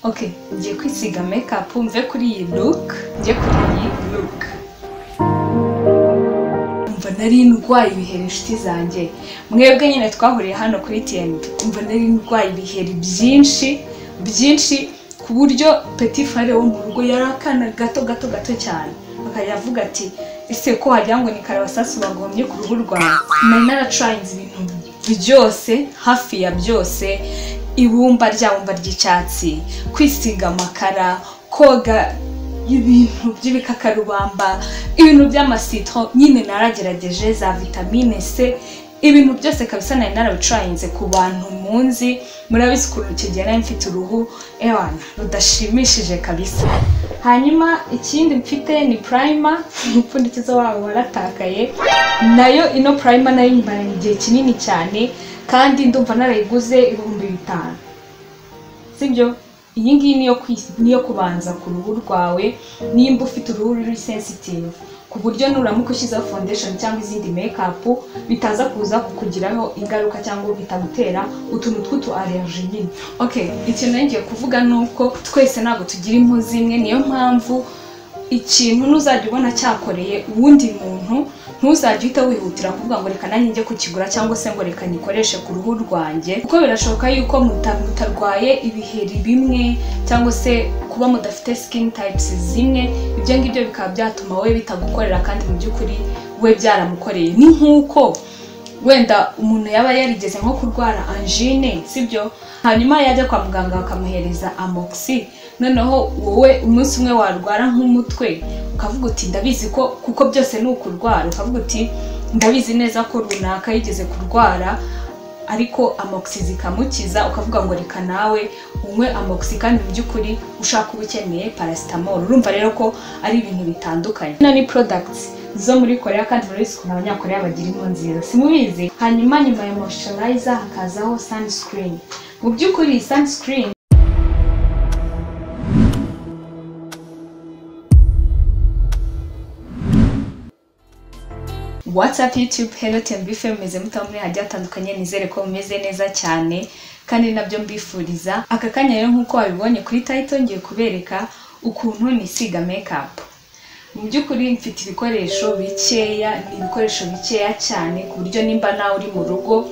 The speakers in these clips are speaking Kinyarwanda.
Okay, ngiye kwisiga makeup mve kuri iyi look njye kuri iyi look umva nari ndwaye ibiheri inshuti zanjye mwebwe nyine twahuriye hano kuri tnd umva nari ndwaye ibiheri byinshi byinshi ku buryo petit frere wo mu rugo yari akana gato gato gato cyane akajya avuga ati ese ko wagira ngo ni karabasasu bagomye ku ruhu rwawe nari naracurayinze ibintu byose hafi ya byose ibumba rya bumba ry'icyatsi kwisiga amakara koga ibintu by'ibikakarubamba ibintu by'amasitro nyine naragerageje za vitamine c ibintu byose kabisa nari narabicurayinze ku bantu munzi murabizi ukuntu kigera mfite uruhu ewana rudashimishije kabisa hanyuma ikindi mfite ni purayima umupfundikizo wabo waratakaye nayo ino purayima nayo nyimaranye igihe kinini cyane kandi ndumva narayiguze ibihumbi bitanu sibyo iyi ngiyi niyo kwis- niyo kubanza ku ruhu rwawe nimba ufite uruhu ruri sensitive ku buryo nuramuka ushyizeho foundation cyangwa izindi makeup bitaza kuza kukugiraho ingaruka cyangwa bitagutera utuntu tw'utu allergy nyine okay ikintu nari ngiye kuvuga ni uko twese ntabwo tugira impu zimwe niyo mpamvu ikintu ntuzajya ubona cyakoreye uwundi muntu ntuzajya uhita wihutira kuvuga ngo reka nanjye njye kukigura cyangwa se ngo reka nyikoreshe ku ruhu rwanjye kuko birashoboka yuko muta- mutarwaye ibiheri bimwe cyangwa se kuba mudafite skin types zimwe ibyo ngibyo bikaba byatuma we bitagukorera kandi mu by'ukuri we byaramukoreye ni nk'uko wenda umuntu yaba yarigeze nko kurwara angine sibyo hanyuma yajya kwa muganga bakamuhereza amoxi noneho wowe umunsi umwe warwara nk'umutwe ukavuga uti ndabizi ko kuko byose ni ukurwara ukavuga uti ndabizi neza ko runaka yigeze kurwara ariko amoxi zikamukiza ukavuga ngo reka nawe unywe amoxi kandi mu by'ukuri ushaka uba ukeneye paracetamol urumva rero ko ari ibintu bitandukanye hano ni products zo muri korea kandi murabizi ukuntu abanyakorea bagira impu nziza simubizi hanyuma nyuma ya moisturizer hakazaho sunscreen mu by'ukuri sunscreen WhatsApp, YouTube, Hello TMB Fame meze mutaba muri hagiye hatandukanye nizere ko mumeze neza cyane kandi nabyo mbifuriza aka kanya rero nk'uko wabibonye kuri title ngiye kubereka ukuntu nisiga makeup mu by'ukuri mfite ibikoresho bikeya ni ibikoresho bikeya cyane ku buryo nimba nawe uri mu rugo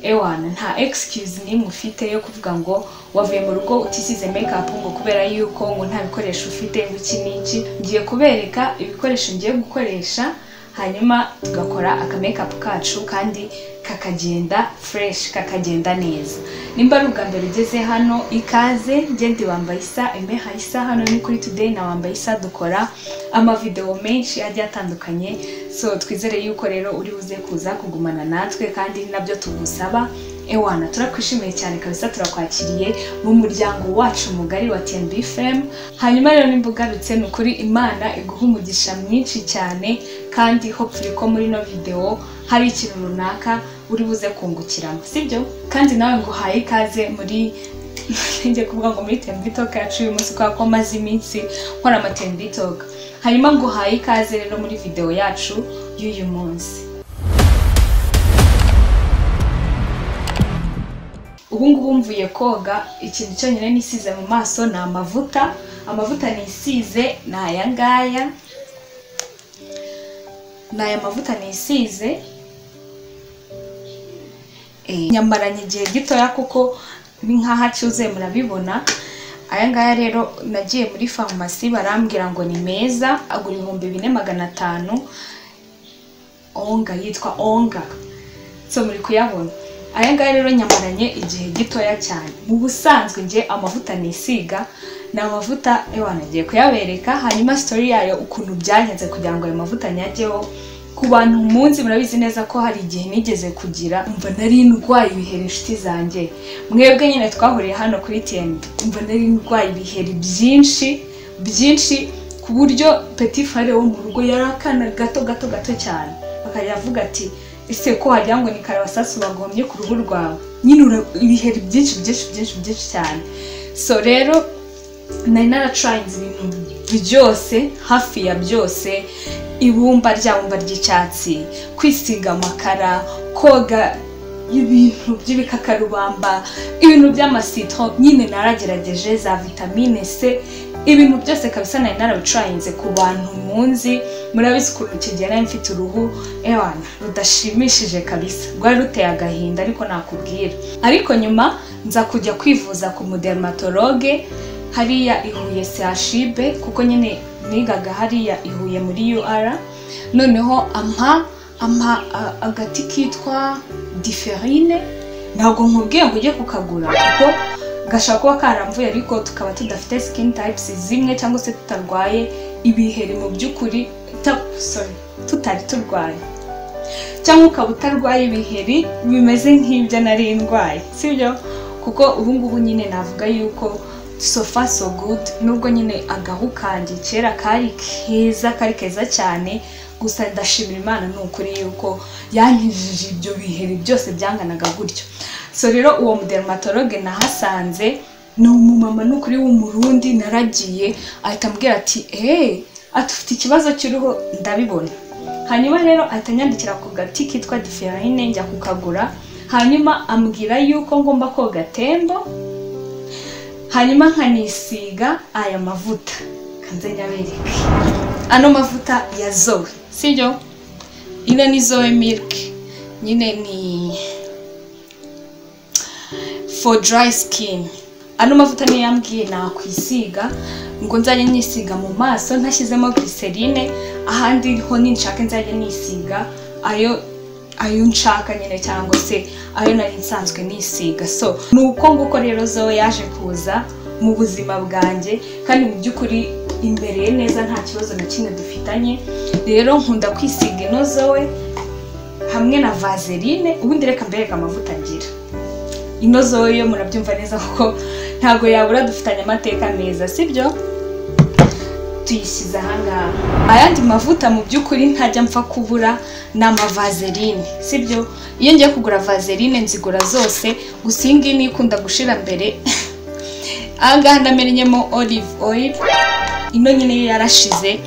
ewana nta excuse n'imwe ufite yo kuvuga ngo wavuye mu rugo utisize makeup ngo kubera yuko ngo nta bikoresho ufite ngo iki n'iki ngiye kubereka ibikoresho ngiye gukoresha hanyuma tugakora aka makeup kacu kandi kakagenda fresh kakagenda neza nimba ari ubwa mbere ugeze hano ikaze ngende wambaye isa emeha isa hano ni kuri today na wambaye isa dukora amavideo menshi agiye atandukanye so twizere yuko rero uri buze kuza kugumana natwe kandi ni nabyo tugusaba ewana turakwishimiye cyane kabisa turakwakiriye mu muryango wacu mugari wa TNB Fame hanyuma rero nimba ugarutse ni ukuri imana iguha umugisha mwinshi cyane kandi hopefully ko muri ino video hari ikintu runaka uri buze kungukiramo sibyo kandi nawe ngo uhaye ikaze muri njye kuvuga ngo muri TNB Talk yacu uyu munsi kubera ko maze iminsi nkora ama TNB Talk hanyuma ngo uhaye ikaze rero muri video yacu y'uyu munsi ubu ngubu mvuye koga ikintu cyonyine nisize mu maso ni amavuta amavuta nisize ni aya ngaya ni aya mavuta nisize Eh, nyamaranye igihe gitoya kuko ni nk'aho acyuzuye murabibona aya ngaya rero nagiye muri farumasi barambwira ngo ni meza agura ibihumbi bine magana atanu onga yitwa onga so muri kuyabona aya ngaya rero nyamaranye igihe gitoya cyane mu busanzwe njye amavuta nisiga ni amavuta ewana nagiye kuyabereka hanyuma sitori yayo ukuntu byagenze kugira ngo ayo mavuta nyajyeho ku bantu munsi murabizi neza ko hari igihe nigeze kugira umva nari ndwaye ibiheri inshuti zanjye mwebwe nyine twahuriye hano kuri tnd umva nari ndwaye ibiheri byinshi byinshi ku buryo petit frere wo mu rugo yari akana gato gato gato cyane akajya avuga ati ese ko wagira ngo ni karabasasu bagomye ku ruhu rwawe nyine ura- ibiheri byinshi byinshi byinshi byinshi cyane so rero nari naracurayinze ibintu byose hafi ya byose ibumba rya bumba ry'icyatsi kwisiga amakara koga y'ibintu by'ibikakarubamba ibintu by'amasito nyine naragerageje za vitamine c ibintu byose kabisa nari narabicurayinze ku bantu munzi murabizi ukuntu kigera mfite uruhu ewana rudashimishije kabisa rwari ruteye agahinda ariko nakubwira ariko nyuma nza kujya kwivuza ku mudermatologe hariya i Huye CHUB kuko nyine nigaga hariya i Huye muri UR noneho ampa ampa a- agati kitwa diferine ntabwo nkubwiye ngo ujye kukagura kuko gashobora kuba karamvuye ariko tukaba tudafite skin types zimwe cyangwa se tutarwaye ibiheri mu by'ukuri ta- sorry, tutari turwaye cyangwa ukaba utarwaye ibiheri bimeze nk'ibyo nari ndwaye sibyo kuko ubu ngubu nyine navuga yuko so far so good nubwo nyine agahu kanjye kera kari keza kari keza cyane gusa ndashimira imana ni ukuri yuko yankijije ibyo biheri byose byanganaga gutyo so rero uwo mudermatologe nahasanze ni umumama ni ukuri w'umurundi naragiye ahita ambwira ati eee atufite ikibazo cy'uruhu ndabibona hanyuma rero ahita anyandikira ku gati kitwa diferine njya kukagura hanyuma ambwira yuko ngomba koga tembo hanyuma nkanisiga aya mavuta kanze nyabereke ano mavuta ya zoe sibyo ino ni zoe milk nyine ni for dry skin ano mavuta niyo yambwiye nakwisiga ngo nzajya nisiga mu maso ntashyizemo glycerine ahandi ho ninshaka nzajya nisiga ayo ayo nshaka nyine cyangwa se ayo nari nsanzwe nisiga so ni uko nguko rero zo yaje kuza mu buzima bwanjye kandi mu by'ukuri imbereye neza nta kibazo na kimwe dufitanye rero nkunda kwisiga ino zoe hamwe na vaseline ubundi reka mbereka amavuta ngira ino zoe yo murabyumva neza kuko ntabwo yabura dufitanye amateka meza sibyo tuyishyize ahangaha ayandi mavuta mu by'ukuri ntajya mpfa kubura ni amavazeline sibyo iyo ngiye kugura vaseline nzigura zose gusa iyi ngiyi niyo ikunda gushira mbere ahangaha ndamenyemo olive oil ino nyine yo yarashize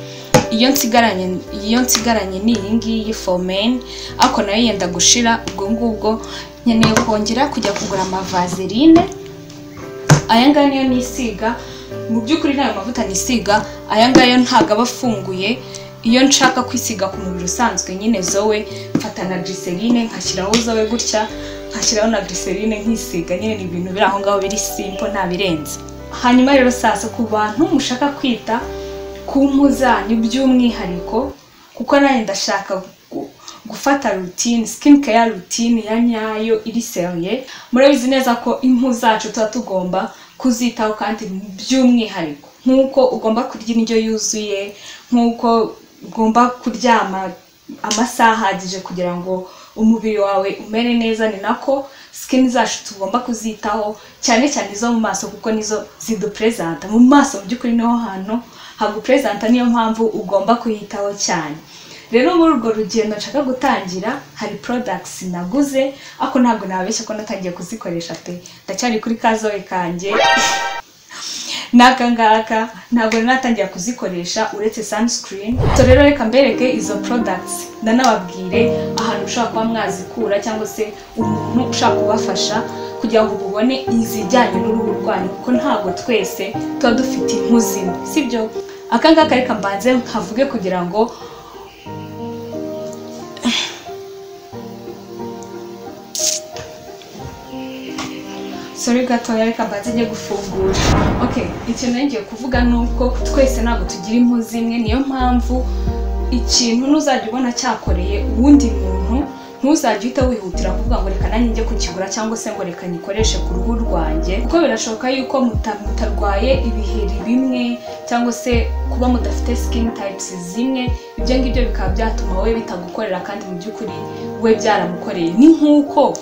iyo nsigaranye iyo nsigaranye ni iyi ngiyi fomeni ariko nayo yenda gushira ubwo ngubwo nkeneye kongera kujya kugura amavazeline aya ngaya niyo nisiga mu by'ukuri ntayo mavuta nisiga aya ngaya ntabwo aba afunguye iyo nshaka kwisiga ku mubiri usanzwe nyine zowe mfata na glycerine nkashyiraho zowe gutya nkashyiraho na glycerine nkisiga nyine ni ibintu biri aho ngaho biri simple nta birenze hanyuma rero sasa ku bantu mushaka kwita ku mpu zanyu by'umwihariko kuko nanjye ndashaka gu- gufata rutine skin care rutine ya nyayo iri seriye murabizi neza ko impu zacu tuba tugomba kuzitaho kandi by'umwihariko nk'uko ugomba kurya indyo yuzuye nk'uko ugomba kuryama amasaha ahagije kugira ngo umubiri wawe umere neza ni nako skin zacu tugomba kuzitaho cyane cyane izo mu maso kuko nizo ziduperezanta mu maso mu by'ukuri niho hantu haguperezanta niyo mpamvu ugomba kuyitaho cyane rero muri urwo rugendo nshaka gutangira hari products naguze ariko ntabwo nababeshya ko natangiye kuzikoresha pe ndacyari kuri kazowe kanjye n'aka ngaka ntabwo rero natangira kuzikoresha uretse sunscreen so rero reka mbereke izo products ndanababwire ahantu ushobora kuba mwazikura cyangwa se umuntu ushaka kubafasha kugira ngo mubone izijyanye n'uruhu rwanyu kuko ntabwo twese tuba dufite impu zimwe sibyo aka ngaka reka mbanze nkavuge kugira ngo sore gatoya reka mbanze njye gufungura okay ikintu nari ngiye kuvuga ni uko twese ntabwo tugira impu zimwe niyo mpamvu ikintu ntuzajya ubona cyakoreye uwundi muntu ntuzajya uhita wihutira kuvuga ngo reka nanjye njye kukigura cyangwa se ngo reka nyikoreshe ku ruhu rwanjye kuko birashoboka yuko muta- mutarwaye ibiheri bimwe cyangwa se kuba mudafite skin types zimwe ibyo ngibyo bikaba byatuma we bitagukorera kandi mu by'ukuri we byaramukoreye ni nk'uko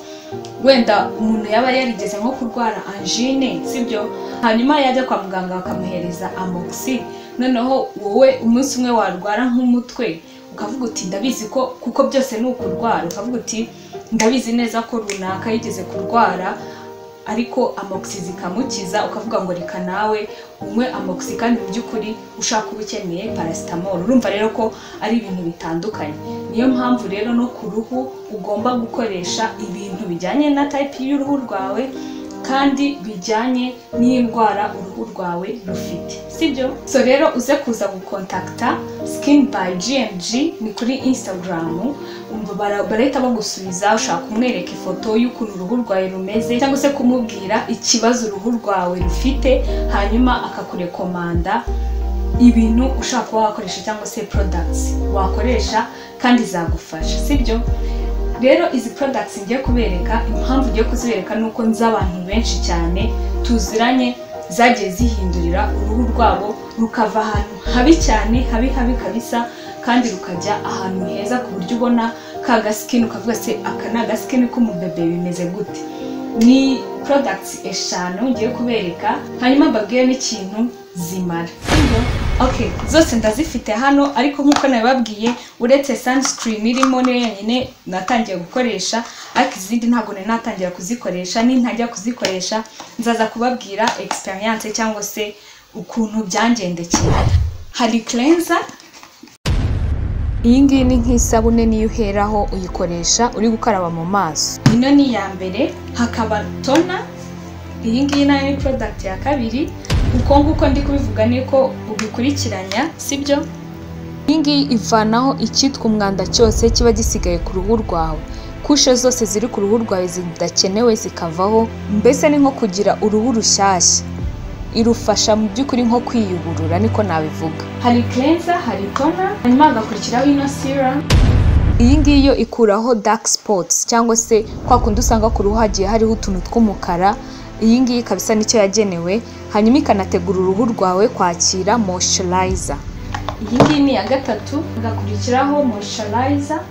wenda umuntu yaba yarigeze nko kurwara angine sibyo hanyuma yajya kwa muganga bakamuhereza amoxi noneho wowe umunsi umwe warwara nk'umutwe ukavuga uti ndabizi ko kuko byose ni ukurwara ukavuga uti ndabizi neza ko runaka yigeze kurwara ariko amoxi zikamukiza ukavuga ngo reka nawe unywe amoxi kandi mu by'ukuri ushaka uba ukeneye paracetamol urumva rero ko ari ibintu bitandukanye niyo mpamvu rero no ku ruhu ugomba gukoresha ibintu bijyanye na tayipi y'uruhu rwawe kandi bijyanye n'indwara uruhu rwawe rufite sibyo so rero uze kuza gukontakita sikini bayi GMG ni kuri insitagaramu barahita bagusubiza ushaka kumwereka ifoto y'ukuntu uruhu rwawe rumeze cyangwa se kumubwira ikibazo uruhu rwawe rufite hanyuma akakurekomanda ibintu ushaka kuba wakoresha cyangwa se products wakoresha kandi zagufasha sibyo rero izi products ngiye kubereka impamvu ngiye kuzibereka ni uko nzi abantu benshi cyane tuziranye zagiye zihindurira uruhu rwabo rukava ahantu habi cyane habi habi kabisa kandi rukajya ahantu heza ku buryo ubona ka gasikini ukavuga se aka ni agasikini k'umubebe bimeze gute ni products eshanu ngiye kubereka hanyuma mbabwire n'ikintu zimara okay zose ndazifite hano ariko nk'uko nabibabwiye uretse sunscreen irimo niyo yonyine natangiye gukoresha ariko izindi ntabwo nari natangira kuzikoresha nintajya kuzikoresha nzaza kubabwira experience cyangwa se ukuntu byangendekeye hari cleanser iyi ngiyi ni nk'isabune niyo uheraho uyikoresha uri gukaraba mu maso ino ni iya mbere hakaba tona iyi ngiyi nayo ni product ya kabiri uko nguko ndi kubivuga ni ko ubikurikiranya sibyo iyi ngiyi ivanaho icyitwa umwanda cyose kiba gisigaye ku ruhu rwawe kushe zose ziri ku ruhu rwawe zidakenewe zikavaho mbese ni nko kugira uruhu rushyashya irufasha mu by'ukuri nko kwiyuburura niko nabivuga hari kerenza hari tona hanyuma hagakurikiraho ino sira iyi ngiyi yo ikuraho dark spots cyangwa se kwa kundi usanga ku ruhu hagiye hariho utuntu tw'umukara iyi ngiyi kabisa nicyo yagenewe hanyuma ikanategura uruhu rwawe kwakira moisturizer iyi ngiyi ni iya gatatu igakurikiraho moisturizer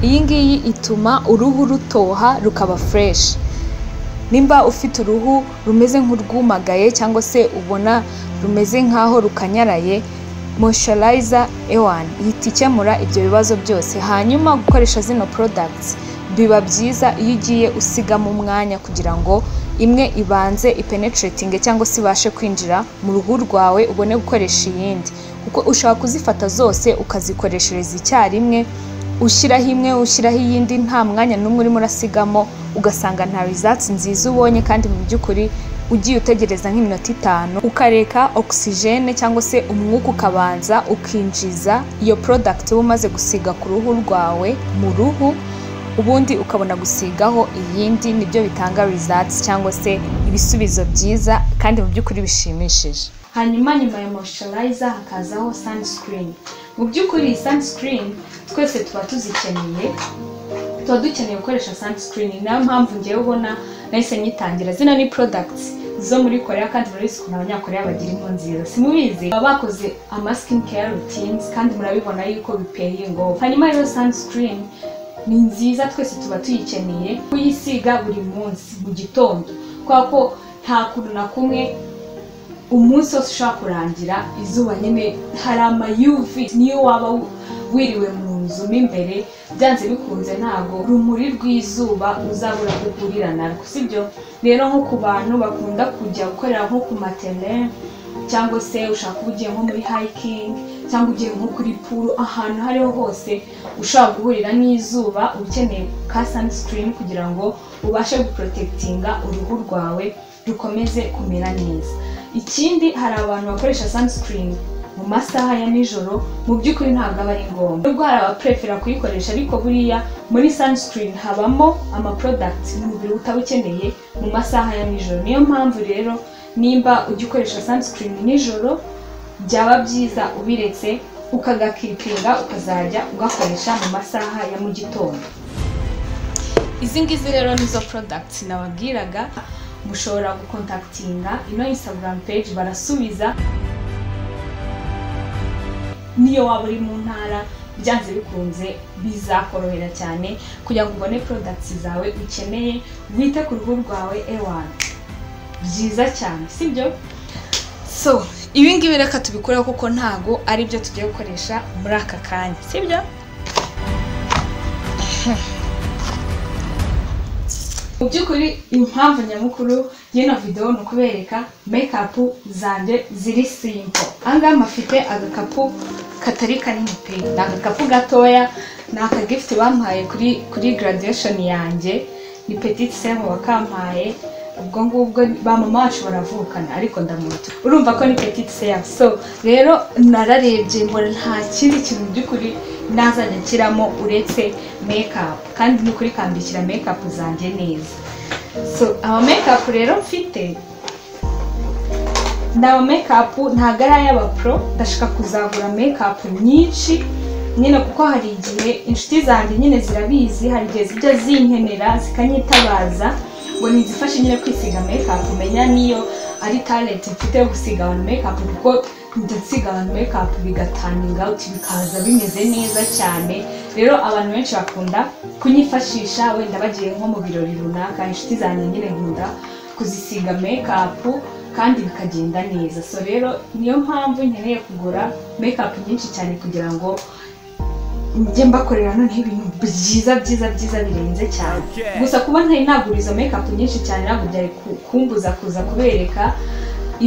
iyi ngiyi ituma uruhu rutoha rukaba fresh nimba ufite uruhu rumeze nk'urwumagaye cyangwa se ubona rumeze nk'aho rukanyaraye moisturizer ewani ihita ikemura ibyo bibazo byose hanyuma gukoresha zino products biba byiza iyo ugiye usigamo umwanya kugira ngo imwe ibanze ipenetratinge cyangwa se ibashe kwinjira mu ruhu rwawe ubone gukoresha iyindi kuko ushobora kuzifata zose ukazikoreshereza icyarimwe ushyiraho imwe ushyiraho iyindi nta mwanya n'umwe urimo urasigamo ugasanga nta results nziza ubonye kandi mu by'ukuri ugiye utegereza nk'iminota itanu ukareka ogisijene cyangwa se umwuka ukabanza ukinjiza iyo product uba umaze gusiga ku ruhu rwawe mu ruhu ubundi ukabona gusigaho iyindi nibyo bitanga results cyangwa se ibisubizo byiza kandi mu by'ukuri bishimishije hanyuma nyuma ya moisturizer hakazaho sunscreen mu by'ukuri sunscreen twese tuba tuzikeneye tuba dukeneye gukoresha sunscreen niyo mpamvu ngewe ubona nahise nyitangira zino ni products zo muri korea kandi murabizi ukuntu abanyakorea bagira impu nziza simubizi baba bakoze ama skin care routines kandi murabibona yuko biteye ngo hanyuma rero sunscreen ni nziza twese tuba tuyikeneye kuyisiga buri munsi mu gitondo kubera ko nta kuntu na kumwe umunsi wose ushobora kurangira izuba nyine hari amayuvi niyo waba wiriwe mu nzu mo imbere byanze bikunze ntabwo urumuri rw'izuba uzabura guhurira narwo sibyo rero nko ku bantu bakunda kujya gukorera nko ku materineri cyangwa se ushaka kuba ugiye nko muri hayikingi cyangwa ugiye nko kuri puru ahantu aho ariho hose ushobora guhurira n'izuba uba ukeneye ka sanisikirini kugira ngo ubashe guporotegitinga uruhu rwawe rukomeze kumera neza ikindi hari abantu bakoresha sanisikirini mu masaha ya nijoro mu by'ukuri ntabwo aba ari ngombwa nubwo hari abaprefera kuyikoresha ariko buriya muri sanisikirini habamo amaporodagiti umubiri utaba ukeneye mu masaha ya nijoro niyo mpamvu rero nimba ujya ukoresha sunscreen nijoro byaba byiza ubiretse ukagakipinga ukazajya ugakoresha mu masaha ya mu gitondo izi ngizi rero nizo products nababwiraga mushobora gukontaktinga ino instagram page barasubiza niyo waba uri mu ntara byanze bikunze bizakorohera cyane kugira ngo ubone products zawe ukeneye wite ku ruhu rwawe ewana byiza cyane sibyo so ibi ngibi reka tubikoreho kuko ntago ari byo tugiye gukoresha muri aka kanya sibyo mu by'ukuri impamvu nyamukuru y'ino videwo ni ukubereka mekapu zanjye ziri simpo ahangaha mafite agakapu katari kanini pe ni agakapu gatoya ni akagifuti bampaye kuri kuri garadiyesheni yanjye ni petite semu wakampaye ubwo ngubwo ba mama wacu baravukana ariko ndamuto urumva ko ni petite semu so rero nararebye mbona nta kindi kintu mu by'ukuri nazajya nshyiramo uretse mekapu kandi ni ukuri kambikira mekapu zanjye neza so ama mekapu rero mfite ni ama mekapu ntabwo ari ay'abapuro ndashaka kuzagura mekapu nyinshi nyine kuko hari igihe inshuti zanjye nyine zirabizi hari igihe zijya zinkenera zikanyitabaza ngo nizifashe nyine kwisiga mekapu menya niyo ari talenti mfite yo gusiga abantu mekapu kuko njya nsiga abantu mekapu bigataninga uti bikaza bimeze neza cyane rero abantu benshi bakunda kunyifashisha wenda bagiye nko mu birori runaka inshuti zanjye nyine nkunda kuzisiga mekapu kandi bikagenda neza so rero niyo mpamvu nkeneye kugura mekapu nyinshi cyane kugira ngo njye mbakorera noneho ibintu byiza byiza byiza birenze cyane gusa kuba ntari nagura izo mekapu nyinshi cyane ntabwo byari ku- kumbuza kuza kubereka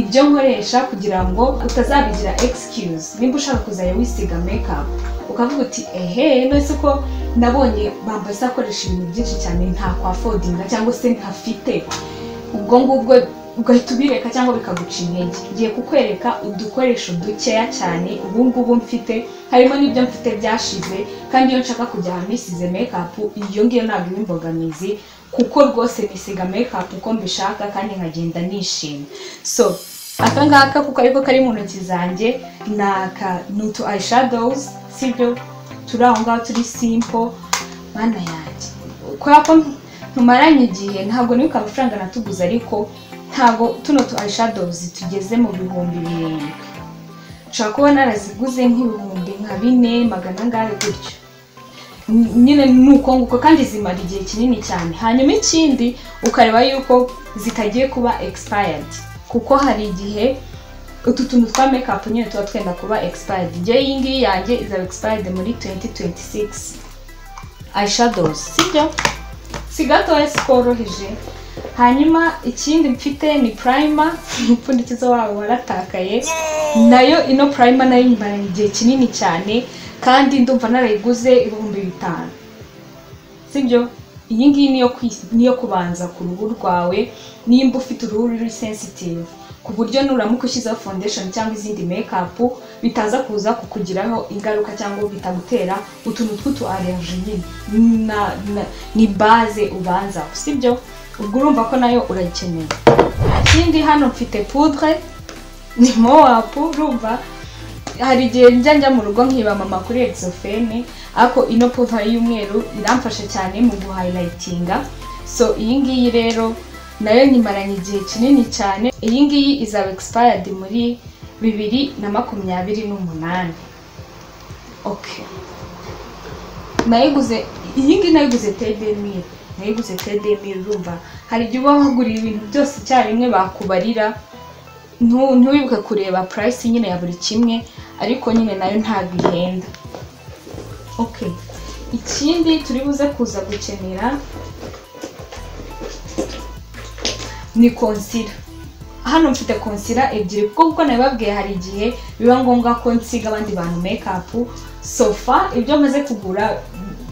ibyo nkoresha kugira ngo utazabigira excuse nimba ushaka kuzajya wisiga makeup ukavuga uti ehe nose ko nabonye bambaye akoresha ibintu byinshi cyane ntakwafodinga cyangwa se ntafite ubwo ngubwo ugahita ubireka cyangwa bikaguca intege ngiye kukwereka udukoresho dukeya cyane ubu ngubu mfite harimo n'ibyo mfite byashize kandi iyo nshaka kujya ahantu nisize mekapu iyo ngiyo ntabwo iba imbogamizi kuko rwose nisiga mekapu uko mbishaka kandi nkagenda nishimye so aka ngaka kuko ariko kari mu ntoki zanjye ni aka ni utu eyeshadows sibyo turi aho ngaho turi simple mana yanjye kubera ko ntumaranye igihe ntabwo nibuka amafaranga natuguze ariko ntabwo tuno tu eyeshadows tugeze mu bihumbi birindwi nshobora kuba naraziguze nk'ibihumbi nka bine magana angahe gutyo N- nyine ni uko nguko kandi zimara igihe kinini cyane hanyuma ikindi ukareba yuko zitagiye kuba expired kuko hari igihe utu tuntu twa makeup nyine tuba twenda kuba expired njyewe iyi ngiyi yanjye izaba expired muri 2026 eyeshadows sibyo si gatoya sikoroheje hanyuma ikindi mfite ni purayima umupfundikizo wabo waratakaye nayo ino purayima nayo imaranye igihe kinini cyane kandi ndumva narayiguze ibihumbi bitanu sibyo iyi ngiyi niyo kwis- niyo kubanza ku ruhu rwawe nimba ufite uruhu ruri sensitive ku buryo nuramuka ushyizeho foundation cyangwa izindi makeup bitaza kuza kukugiraho ingaruka cyangwa bitagutera utuntu tw'utu allergy nyine Na- na- ni base ubanza sibyo ubwo urumva ko nayo urayikeneye ikindi hano mfite poudre ni mowapu urumva hari igihe njya njya mu rugo nkiba mama kuri exofene ariko ino puva y'umweru iramfasha cyane mu guhayilayitinga so iyi ngiyi rero nayo nyimaranye igihe kinini cyane iyi ngiyi izaba expired muri bibiri na makumyabiri n'umunani okay nayiguze iyi ngiyi nayiguze tedemiri nayiguze tedemiri urumva hari igihe uba waguriye ibintu byose icyarimwe bakubarira ntu- ntiwibuke kureba purayisi nyine ya buri kimwe ariko nyine nayo ntabwo ihenda okay ikindi turi buze kuza gukenera ni konsira hano mfite konsira ebyiri kuko kuko nabibabwiye hari igihe biba ngombwa ko nsiga abandi bantu mekapu sofa ibyo maze kugura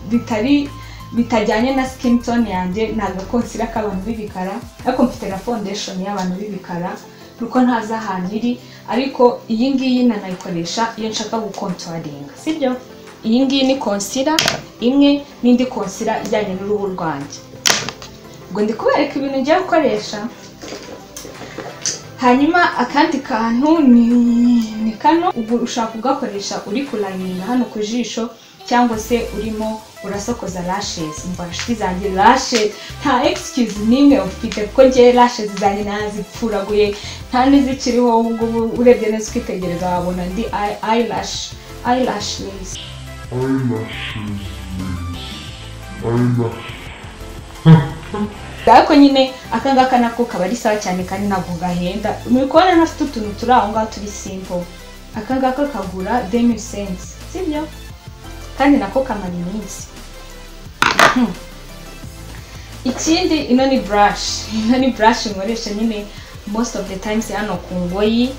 bitari bitajyanye na skin tone yanjye ni agakonsira k'abantu b'ibikara ariko mfite na foundation y'abantu b'ibikara nuko ntazi ahantu iri ariko iyi ngiyi nanayikoresha iyo nshaka gukontoringa sibyo iyi ngiyi ni konsira imwe n'indi konsira ijyanye n'uruhu rwanjye ubwo ndi kubereka ibintu ngiye gukoresha hanyuma akandi kantu ni ni kano ubu ushaka kugakoresha uri kurayininga hano ku jisho cyangwa se urimo urasokoza lashes umva inshuti zanjye lashes nta excuse n'imwe ufite kuko ngewe lashes zanjye nazipfuraguye nta n'izikiriho ubu ngubu urebye neza ukitegereza wabona ndi eye- eyelash eyelashes ariko nyine aka ngaka nako kaba ari sawa cyane kandi ntabwo gahenda muri kubona ntafite utuntu turi aho ngaho turi simple aka ngaka kagura demi sense sibyo kandi nako kamara iminsi Hmm. ikindi ino ni burashi ino ni burashi nkoresha nyine most of the times hano ku ngoyi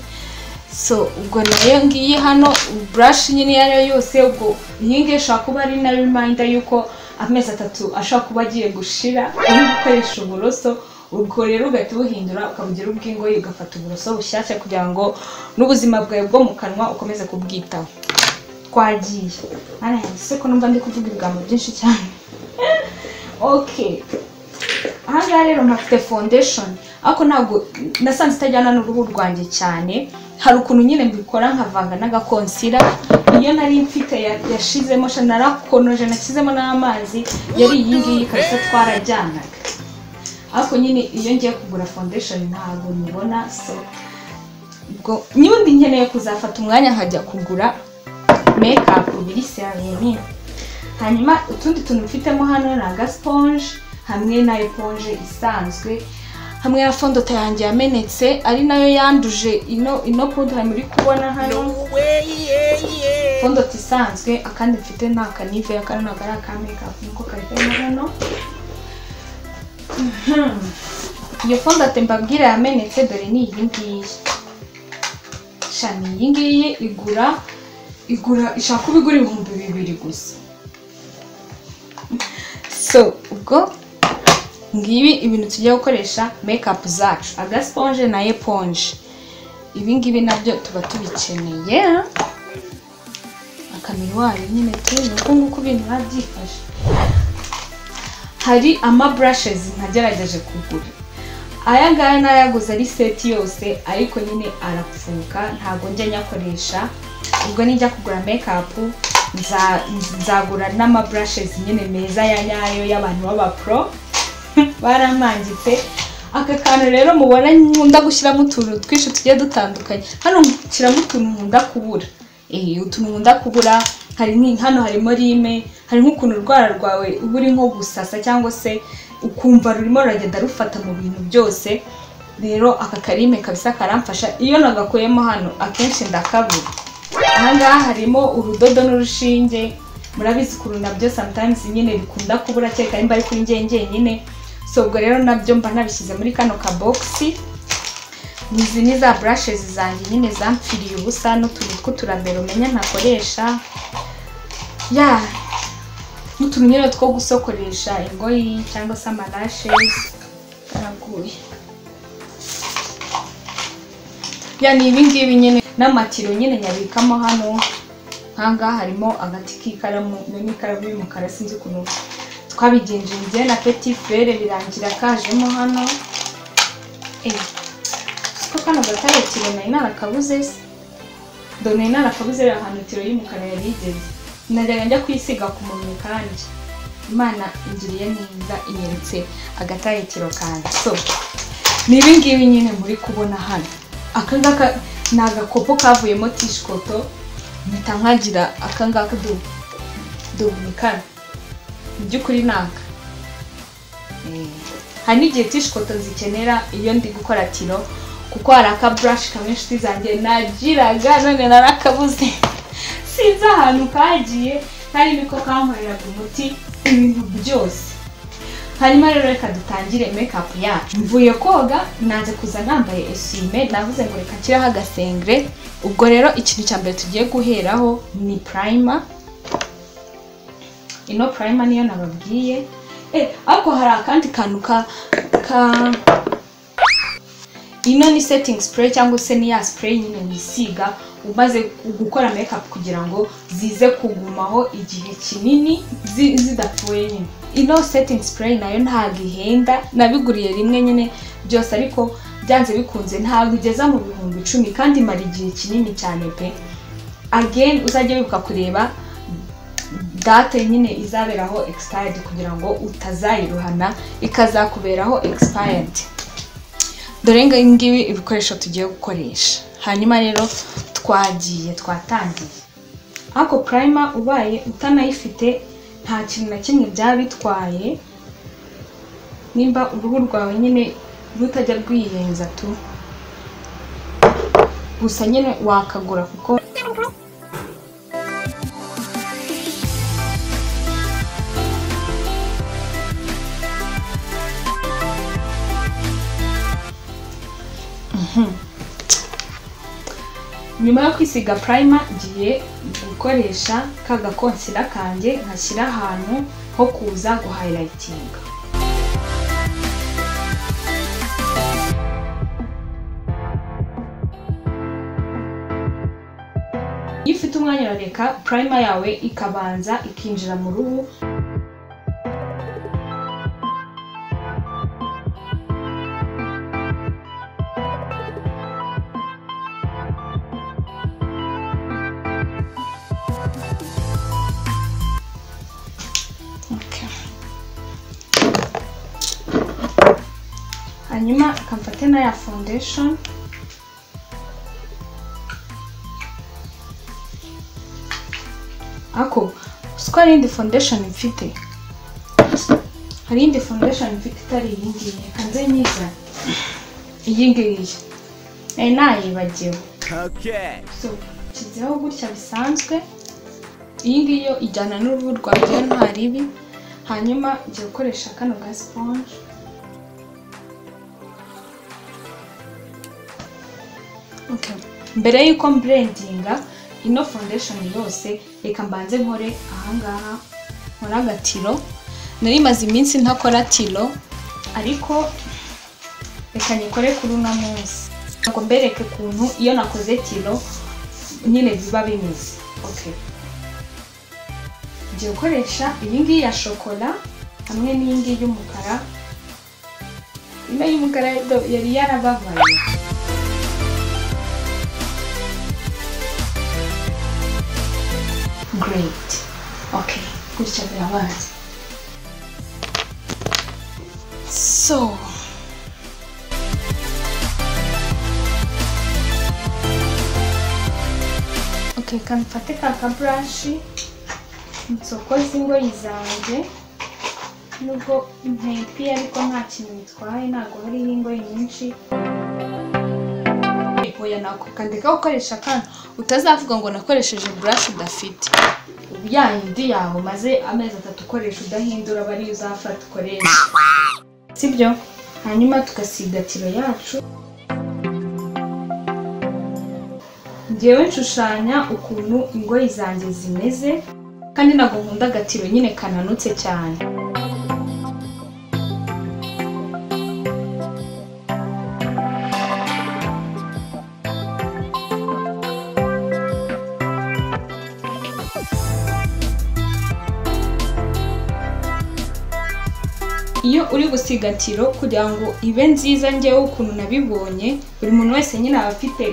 so ubwo nayo ngiyi hano burashi nyine iyo ari yo yose ubwo iyi ngiyi ishobora kuba ari na rimayinda y'uko amezi atatu ashobora kuba agiye gushira uri gukoresha uburoso ubwo rero ugahita ubuhindura ukabugira ubw'ingoyi ugafata uburoso bushyashya kugira ngo n'ubuzima bwawe bwo mu kanwa ukomeze kubwitaho twagiye hano handitse ko numva ndi kuvuga ibigambo byinshi cyane okay ahangaha rero mpafite foundation ariko ntabwo nasanze itajyana n'uruhu rwanjye cyane hari ukuntu nyine mbikora nkavanga n'agakonsira iyo nari mfite ya- yashizemo sha narakonoje nashyizemo n'amazi yari iyi ngiyi kabisa twarajyanaga ariko nyine iyo ngiye kugura foundation ntabwo nyibona so ubwo nyundi nkeneye kuzafata umwanya nkajya kugura makeup biri serumu hanyuma utundi tuntu mfitemo hano ni aga sponge hamwe na eponge isanzwe hamwe na fondota yanjye yamenetse ari nayo yanduje ino ino poudre muri kubona hano fondota isanzwe akandi mfite ni akanive akandi ntabwo ari aka makeup niko kari karimo hano iyo fondate mbabwira yamenetse dore ni iyi ngiyi shani iyi ngiyi igura igura ishaka kuba igura ibihumbi bibiri gusa so ubwo ngibi ibintu tugiye gukoresha mekapu zacu agasponje na eponje ibi ngibi nabyo tuba tubikeneye akamiruwari nyine turi uko nguko ibintu biba byifashe hari ama burashezi ntagerageje kugura aya ngaya nayaguze ari seti yose ariko nyine arapfuka ntabwo njya nyakoresha ubwo nijya kugura mekapu nza- nzagura n'ama burashezi nyine meza ya nyayo y'abantu b'abapro baramangitse aka kantu rero mubona nkunda gushyiramo utuntu twinshi tugiye dutandukanye hano nshyiramo utuntu nkunda kubura Eh, utuntu nkunda kubura hari ni- hano harimo rime hari nk'ukuntu urwara rwawe uba uri nko gusasa cyangwa se ukumva rurimo ruragenda rufata mu bintu byose rero aka karime kabisa karamfasha iyo nagakuyemo hano akenshi ndakabura ahangaha harimo urudodo n'urushinge murabizi ukuntu nabyo sometimes nyine bikunda kubura kereka nimba ari kuri njye njyenyine so ubwo rero nabyo mba nabishyize muri kano kabogisi izi ni za burashezi zanjye nyine zamfiriye ubusa n'utuntu tw'uturabero umenya ntakoresha ya n'utuntu nyine two gusokoresha ingoyi cyangwa se amarashezi karaguye ya ni ibingibi nyine n'amatiro nyine nyabikamo hano nkangaha harimo agati k'ikaramu iyo ni ikaramu y'umukara sinzi ukuntu twabigenjenze na peti fere birangira kajemo hano eh ko kano gatare tiro nari narakabuze se dore nari narakabuze rero ahantu tiro y'umukara yari igeze najyaga njya kwisiga ku mubiri kandi imana ingiriye neza inyeretse agatare tiro kanjye so ni ibingibi nyine muri kubona hano akangaka ni agakopo kavuyemo tishikoto mpita nkagira akangaka du duhunikana mu by'ukuri ni aka hari n'igihe tishikoto zikenera iyo ndi gukora tiro kuko hari aka burashi kamwe inshuti zanjye nagiraga none narakabuze sinzi ahantu kagiye kandi niko kankoreraga umuti ibintu byose hanyuma rero reka dutangire mekapu yacu mvuye koga nanze kuza nambaye esume navuze ngo reka nshireho agasengre ubwo rero ikintu cya mbere tugiye guheraho ni purayima ino purayima niyo nababwiye Eh, ariko hari akandi kantu ka ka ino ni setting spray cyangwa se ni ya spray nyine wisiga umaze gukora makeup kugira ngo zize kugumaho igihe kinini zi- zidapfuye nyine ino setting spray nayo ntabwo ihenda nabiguriye rimwe nyine byose ariko byanze bikunze ntabwo igeza mu bihumbi icumi kandi imara igihe kinini cyane pe again uzajya wibuka kureba date nyine izaberaho expired kugira ngo utazayiruhana ikazakuberaho expired dore ngo ngibi ibikoresho tugiye gukoresha hanyuma rero twagiye twatangiye ariko purayima ubaye utanayifite nta kintu na kimwe byaba bitwaye nimba uruhu rwawe nyine rutajya rwiyenza tu gusa nyine wakagura kuko nyuma yo kwisiga purayima ngiye gukoresha ka gakonsira kanjye nkashyira ahantu ho kuza guhayirayitinga iyo ufite umwanya urareka purayima yawe ikabanza ikinjira mu ruhu hanyuma ikamfata na ya foundation ako uzi ko hari iyindi foundation mfite hari iyindi foundation mfite itari iyi ngiyi reka nze nyiza iyi ngiyi nari nayibagiwe Okay. so nshyizeho gutya bisanzwe iyi ngiyi yo ijyana n'uruhu rwanjye iyo nta ribi hanyuma ngiye gukoresha kano ga sponge Okay. mbere y'uko mburendinga ino foundation yose reka mbanze nkore ahangaha nkore agatiro nari maze iminsi ntakora tiro ariko reka nyikore kuri uno munsi ngo mbereke ukuntu iyo nakoze tiro nyine biba bimeze okay ngiye gukoresha iyi ngiyi ya shokora hamwe n'iyi ngiyi y'umukara ino y'umukara do- yari yarababaye great okay gutya birabaye so okay kamfate ka kaburashi nsokoze ingoyi zanjye nubwo inteye piya ariko nta kintu bitwaye ntabwo hariho ingoyi nyinshi oya nako kandika gukoresha kano utazavuga ngo nakoresheje burashi udafite ya yindi yawe maze amezi atatu ukoresha udahindura aba ariyo uzafata ukoresha sibyo hanyuma tugasiga tiro yacu ngewe nshushanya ukuntu ingoyi zanjye zimeze kandi ntabwo nkunda agatiro nyine kananutse cyane iyo uri gusiga tiro kugira ngo ibe nziza ngewe ukuntu nabibonye buri muntu wese nyine aba afite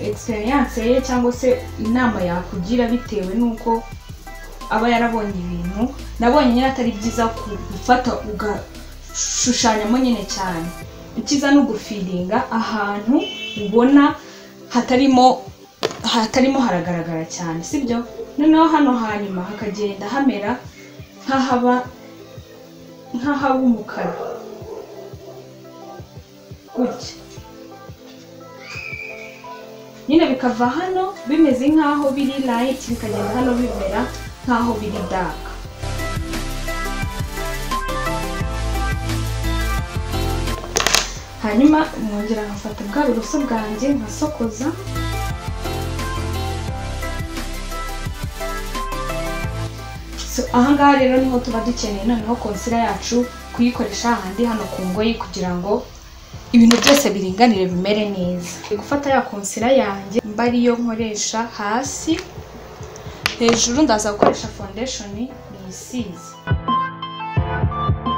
egisperiyanse ye cyangwa se inama yakugira bitewe n'uko aba yarabonye ibintu nabonye nyine atari byiza ku- gufata ugashushanyamo nyine cyane ikiza no gufiringa ahantu ubona hatarimo hatarimo haragaragara cyane sibyo noneho hano hanyuma hakagenda hamera nk'ahaba nk'ahaba umukara gutya nyine bikava hano bimeze nk'aho biri light bikagenda hano bimera nk'aho biri dark hanyuma mwongera nkafata bwa buroso bwanjye nkasokoza So, ahangaha rero niho tuba dukeneye noneho konsila yacu kuyikoresha ahandi hano ku ngoyi kugira ngo ibintu byose biringanire bimere neza Ndi gufata ya konsila yanjye mba ariyo nkoresha hasi hejuru ndaza gukoresha foundation nisize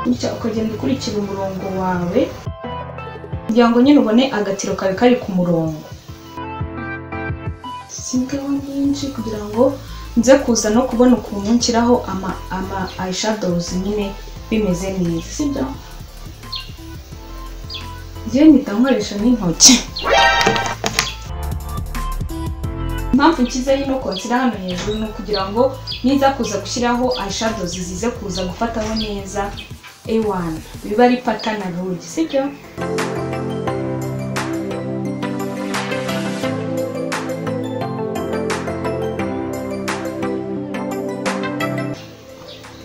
bityo ukagenda ukurikira umurongo wawe kugira ngo nyine ubone agatiro kawe kari ku murongo sigaho nyinshi kugira ngo nze kuza no kubona ukuntu nshyiraho ama ama eyeshadows nyine bimeze neza sibyo njyewe mpita nkoresha n'intoki impamvu nshyizeho ino konsira hano hejuru ni ukugira ngo niza kuza gushyiraho eyeshadows zize kuza gufataho neza A1 biba ari patana rugi sibyo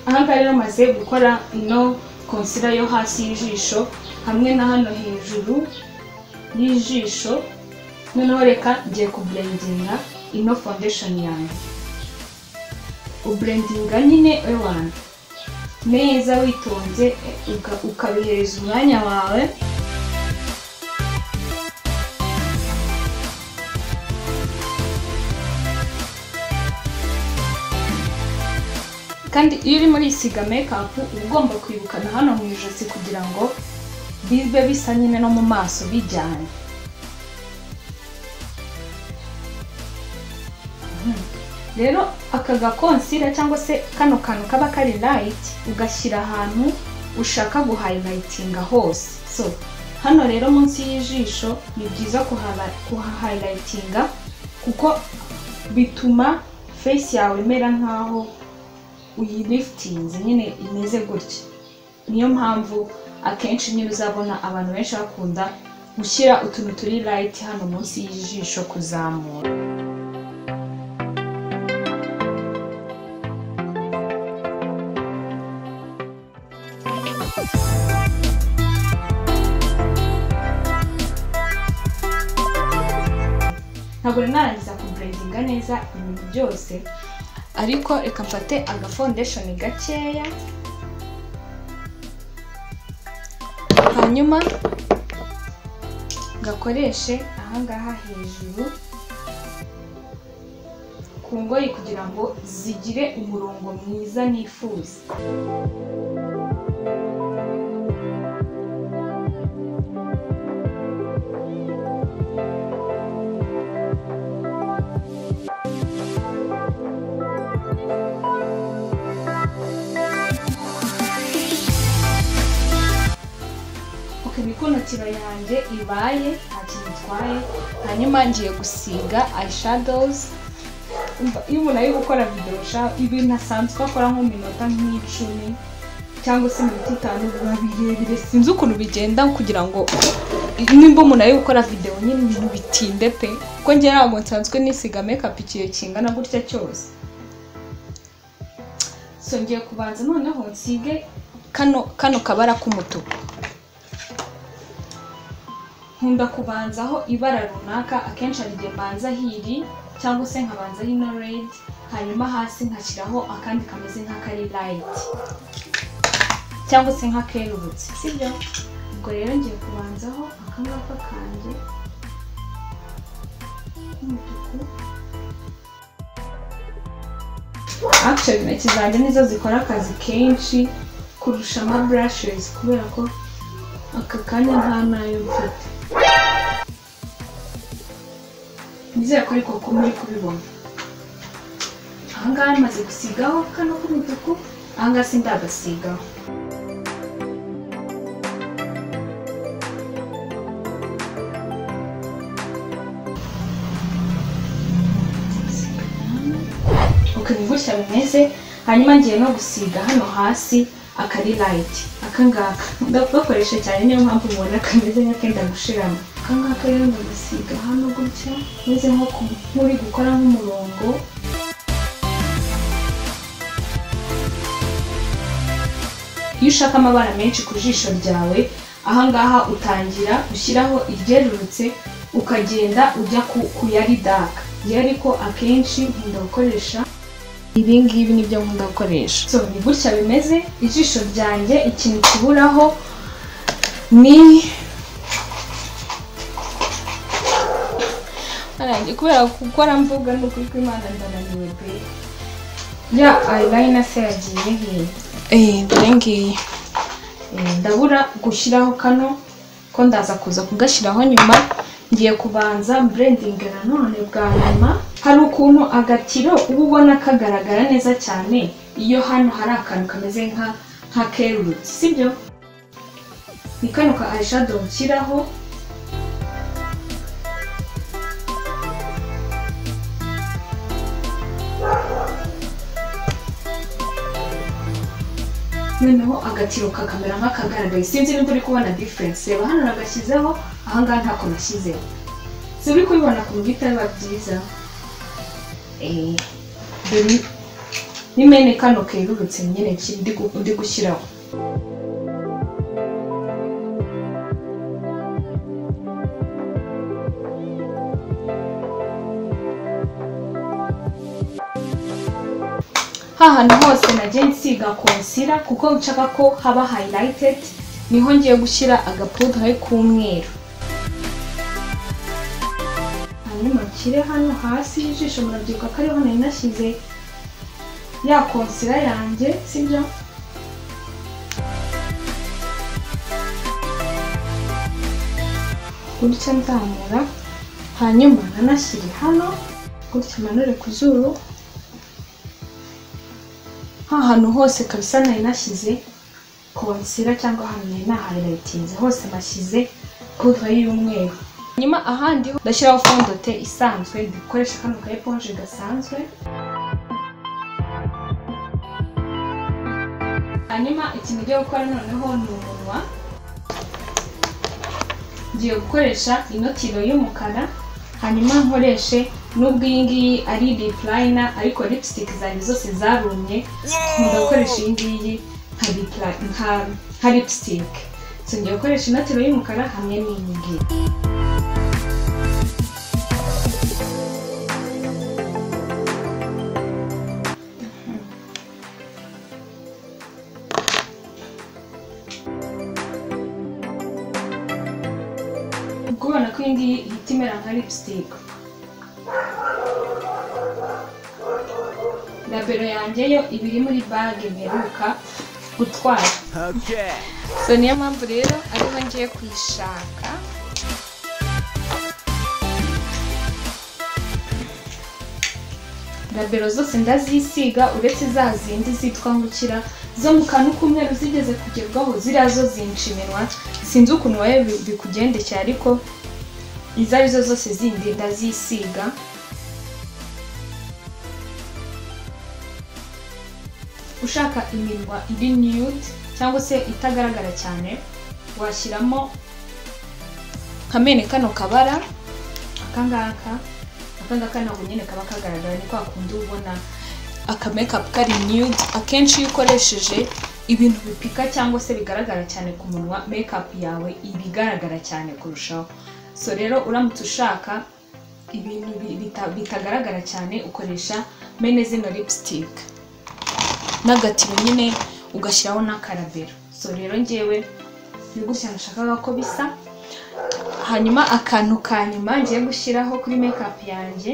ahangaha rero maze gukora ino konsira yo hasi y'ijisho hamwe na hano hejuru y'ijisho noneho reka ngiye kuburendinga ino foundation yanjye uburendinga nyine wanjye neza witonze uka- ukabihereza umwanya wawe kandi iyo uri muri isiga mekapu uba ugomba kwibukana hano mu ijosi kugira ngo bibe bisa nyine no mu maso bijyanye Mhm. rero aka gakonsira cyangwa se kano kantu kaba kari rayiti ugashyira ahantu ushaka guhayilayitinga hose so hano rero munsi y'ijisho ni byiza kuhala- kuhahayilayitinga kuko bituma fesi yawe imera nk'aho uyilifitinze nyine imeze gutya niyo mpamvu akenshi nyine uzabona abantu benshi bakunda gushyira utuntu turi rayiti hano munsi y'ijisho kuzamura ntabwo rero narangiza kuburendinga neza ibintu byose ariko reka mfate aga foundation gakeya hanyuma gakoreshe ahangaha hejuru ku ngoyi kugira ngo zigire umurongo mwiza nifuza ok niko inotiro yanjye ibaye nta kintu itwaye hanyuma ngiye gusiga eyeshadows Umva, iyo umuntu ari gukora videwo sha ibintu asanzwe akora nko mu minota nk'icumi cyangwa se iminota itanu biba birebire sinzi ukuntu bigenda kugira ngo nimba umuntu ari gukora videwo nyine ibintu bitinde pe kuko njye ntabwo nsanzwe nisiga mekapu ikiyo kingana gutya cyose so ngiye kubanza noneho nsige kano kano kabara k'umutuku nkunda kubanzaho ibara runaka akenshi hari igihe mbanza hiri cyangwa se nkabanza hino redi hanyuma hasi nkashyiraho akandi kameze nk'akari rayiti cyangwa se nk'akerurutse sibyo ubwo rero ngiye kubanzaho akangaka kanjye k'umutuku actually intoki zanjye nizo zikora akazi kenshi kurusha ama burashezi kubera ko aka kanya nta nayo mfite nizere ko ariko ko muri kubibona ahangaha maze gusigaho kano k'umutuku ahangaha sindagasigaho uko gutya bimeze hanyuma ngiye no gusiga hano hasi akari rayiti akangaka gakoresha cyane niyo mpamvu mubona kameze nk'akenda gushiramo akangaka rero ndagasiga hano gutya meze nko ku- nk'uri gukora nk'umurongo iyo ushaka amabara menshi ku jisho ryawe ahangaha utangira ushyiraho iryerurutse ukagenda ujya ku ku yari daka iyo ariko akenshi nkunda gukoresha ibi ngibi nibyo nkunda gukoresha so ni gutya bimeze ijisho ryanjye ikintu kiburaho ni Arangiye kubera gukora mvuga ni ukuri kw'Imana ndananiwe pe ya eyeliner se yagiye hehe dore ngiyi Eh, ndabura gushyiraho kano ko ndaza kuza kugashyiraho nyuma ngiye kubanza burendinga nanone bwa nyuma hari ukuntu agatiro uba ubona kagaragara neza cyane iyo hano hari akantu kameze nka nka kerurutse sibyo ni kano ka eyeshadow nshyiraho noneho agatiro kakamera nk'akagaragaye sinzi niba uri kubona diferense reba hano nagashyizeho ahangaha ntako nashyizeho si uri kubibona ku bwita biba byiza Eh, dore ni mene kano kerurutse nyine ki- ndi gu- ndi gushyiraho hahana hose nagiye nsiga konsira kuko nshaka ko haba hayirayitedi niho ngiye gushyira agapudre k'umweru hanyuma nshyire hano hasi y'ijisho murabyibuka ko ariho nari nashyize ya konsira yanjye sibyo gutya nzamura hanyuma ntanashyire hano gutya manure ku zuru hantu hose kabisa nari nashyize konsira cyangwa ahantu nari naharayitinze hose nashyize pudra y'umweru hanyuma ahandi ho ndashyiraho fondote isanzwe dukoresha kano ka eponje gasanzwe hanyuma ikintu ngiye gukora noneho ni umunwa ngiye gukoresha inotiro y'umukara hanyuma nkoreshe nubwo iyi ngiyi ari lip liner ariko lipstick zanjye zose zarumye nkunda gukoresha iyi ngiyi nka lip li- nka- nka lipstick so ngiye gukoresha inotiro y'umukara hamwe n'iyi ngiyi ubwo ubona ko iyi ngiyi ihita imera nka lipstick rabero yanjye yo iba iri muri bage mperuka gutwara Okay. so niyo mpamvu rero ariho ngiye kuyishaka rabero zose ndazisiga uretse za zindi zitwa ngukira zo mu kantu k'umweru zigeze kugerwaho ziriya zo zinshimirwa sinzi ukuntu wowe bi- bikugendekeye ariko izo ari zo zose zindi ndazisiga ushaka iminwa iri nude cyangwa se itagaragara cyane washyiramo kamene kano kabara akangaka akangaka ntabwo nyine kaba kagaragara ni kwa kundi uba ubona akamekapu kari nude akenshi iyo ukoresheje ibintu bipika cyangwa se bigaragara cyane ku munwa mekapu yawe iba igaragara cyane kurushaho so rero uramutse ushaka ibintu bi- bita- bitagaragara cyane ukoresha mene zino lipstick n'agatiro nyine ugashyiraho n'akarabero so rero ngewe ni gutya nashakaga ko bisa hanyuma akantu ka nyuma ngiye gushyiraho kuri mekapu yanjye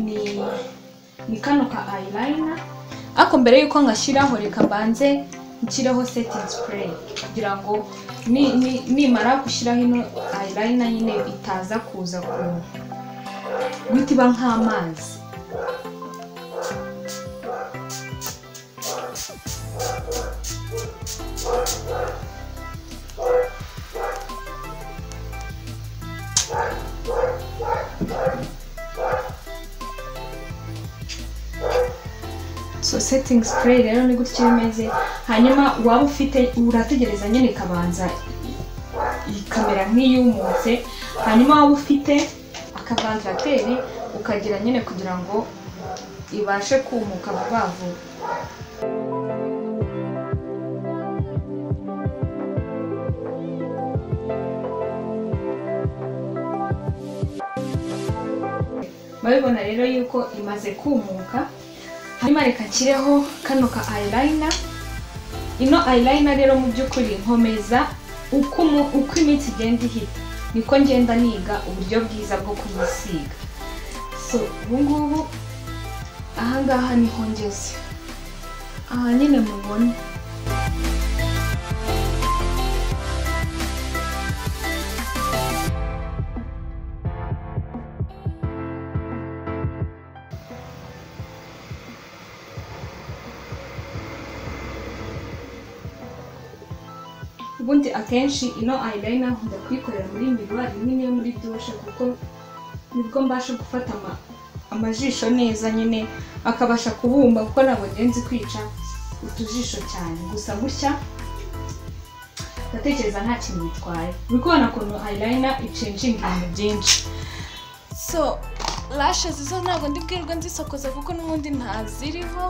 ni ni kano ka ayilayina ariko mbere y'uko ngashyiraho reka mbanze nshyireho setting spray kugira ngo ni- ni- nimara gushyiraho ino ayilayina nyine itaza kuza ku guhita iba nk'amazi so setting spray rero ni gutya iba imeze hanyuma waba ufite urategereza nyine ikabanza i- ikamera nk'iyumutse hanyuma waba ufite akavandarateri ukagira nyine kugira ngo ibashe kumuka vuba vuba murabibona rero yuko imaze kumuka hanyuma reka nshyireho kano ka ayilayina ino ayilayina rero mu by'ukuri nkomeza uko umu- uko iminsi igenda ihita niko ngenda niga uburyo bwiza bwo kuyisiga so ubu ngubu ahangaha niho ngeze aha nyine mubona ubundi akenshi ino eyeliner nkunda kuyikorera muri miruwari nyine yo muri dushe kuko nibwo mbasha gufata ama- amajisho neza nyine akabasha kubumba kuko ntabwo ngenzi kwica utujisho cyane gusa gutya ndatekereza nta kintu bitwaye uri kubona ukuntu eyeliner icenjinga ibintu byinshi so lashes zo ntabwo ndibwirwa nzisokoza kuko n'ubundi ntaziriho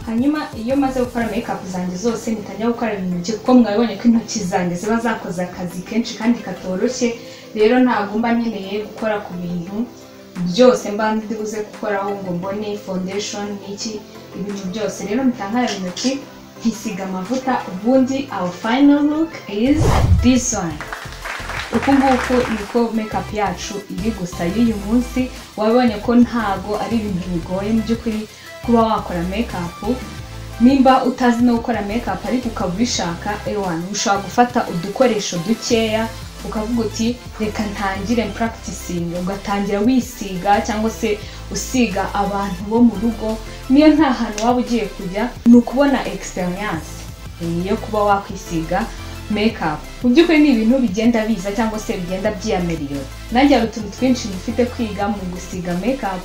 hanyuma iyo maze gukora make-up zanjye zose nitajya gukaraba intoki kuko mwabonye ko intoki zanjye ziba zakoze akazi kenshi kandi katoroshye rero ntabwo mba nkeneye gukora ku bintu byose mba ndibuze gukoraho ngo mbone foundation n'iki ibintu byose rero mutankaraba intoki nkisiga amavuta ubundi our final look is this one uku nguku niko make-up yacu iri gusa y'uyu munsi wabonye ko ntago ari ibintu bigoye mu by'ukuri kuba wakora make-up nimba utazi no gukora make-up ariko ukaba ubishaka ewana ushobora gufata udukoresho dukeya ukavuga uti reka ntangire practicing ugatangira wisiga cyangwa se usiga abantu bo mu rugo niyo nta hantu waba ugiye kujya ni ukubona experience eh, yo kuba wakwisiga make-up mu by'ukuri ni ibintu bigenda biza cyangwa se bigenda byiyamirira nanjye hari utuntu twinshi dufite kwiga mu gusiga make-up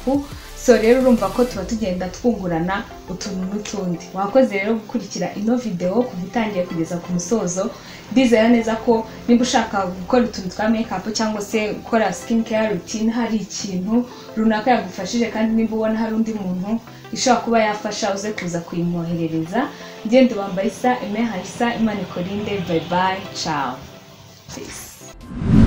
so rero urumva ko tuba tugenda twungurana utuntu n'utundi wakoze rero gukurikira ino videwo kuva itangiye kugeza ku musozo ndizera neza ko niba ushaka gukora utuntu twa make-up cyangwa se gukora skin care routine hari ikintu runaka yagufashije kandi niba ubona hari undi muntu ishobora kuba yafasha uze kuza kuyimwoherereza ngende wambaye isa emeha isa imana ikorinde bye bye ciao peace